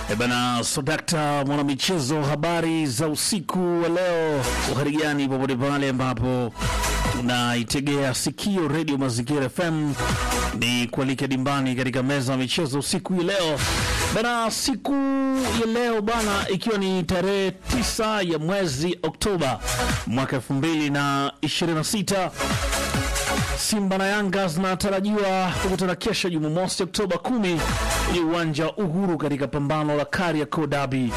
E bana Sodakta, mwanamichezo, habari za usiku wa leo. Uhari gani popote pale ambapo unaitegea sikio redio Mazingira FM, ni kualika dimbani katika meza ya michezo usiku hii leo bana. Siku ya leo bana, ikiwa ni tarehe tisa ya mwezi Oktoba mwaka elfu mbili na ishirini na sita Simba na Yanga zinatarajiwa kukutana kesho Jumamosi Oktoba 10 kwenye uwanja wa Uhuru katika pambano la Kariakoo Derby.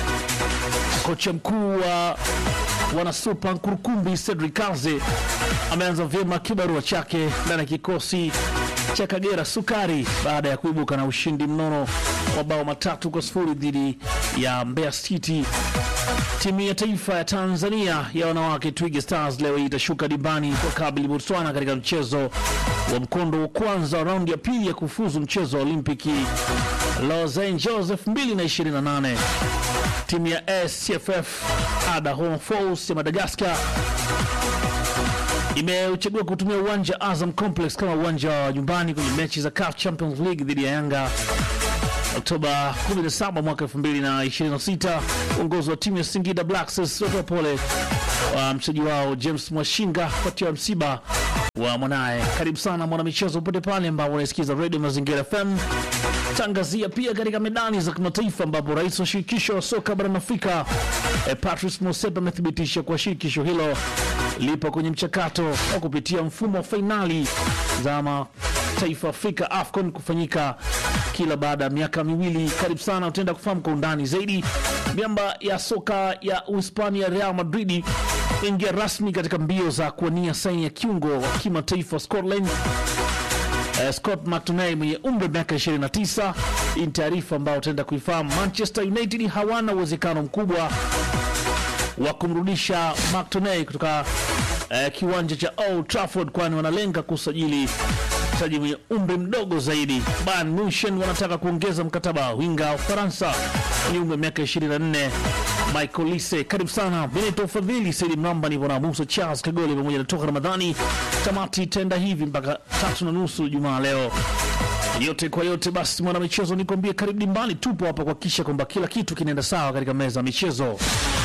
Kocha mkuu wa wanasupa Nkurukumbi Cedric Kaze ameanza vyema kibarua chake ndani ya kikosi cha Kagera Sukari baada ya kuibuka na ushindi mnono wa bao matatu kwa sifuri dhidi ya Mbeya City. Timu ya taifa ya Tanzania ya wanawake Twiga Stars leo hii itashuka dimbani kwa kabili Botswana katika mchezo wa mkondo wa kwanza wa raundi ya pili ya kufuzu mchezo wa Olimpiki Los Angeles 2028. Timu ya SCFF Ada Home Force ya Madagascar imeuchagua kutumia uwanja Azam Complex kama uwanja wa nyumbani kwenye mechi za CAF Champions League dhidi ya Yanga Oktoba 17 mwaka 2026. Uongozi wa timu ya Singida Black Stars watoa pole wa mchezaji wao James Mwashinga kufuatia msiba wa mwanaye. Karibu sana mwanamichezo popote pale ambapo unaisikiza Radio Mazingira FM. Tangazia pia katika medani za kimataifa ambapo rais wa shirikisho la soka barani Afrika eh, Patrice Motsepe amethibitisha kuwa shirikisho hilo lipo kwenye mchakato wa kupitia mfumo wa fainali za mataifa Afrika AFCON kufanyika kila baada ya miaka miwili. Karibu sana, utaenda kufahamu kwa undani zaidi. Miamba ya soka ya Uhispania Real Madrid ingia rasmi katika mbio za kuwania saini ya kiungo wa kimataifa Scotland Uh, Scott McTominay mwenye umri wa miaka 29. Hii ni taarifa ambayo utaenda kuifahamu. Manchester United hawana uwezekano mkubwa wa kumrudisha McTominay kutoka uh, kiwanja cha Old Trafford, kwani wanalenga kusajili mchezaji mwenye umri mdogo zaidi. Bayern Munich wanataka kuongeza mkataba wa winga wa Ufaransa mwenye umri wa miaka 24 Michael Lise. Karibu sana Benito Fadhili, Saidi Mramba, nipo na Musa Charles Kagoli pamoja na Toka Ramadhani. Tamati itaenda hivi mpaka tatu na nusu Jumaa leo. Yote kwa yote, basi mwana michezo, nikwambie karibu dimbani, tupo hapa kuhakikisha kwamba kila kitu kinaenda sawa katika meza ya michezo.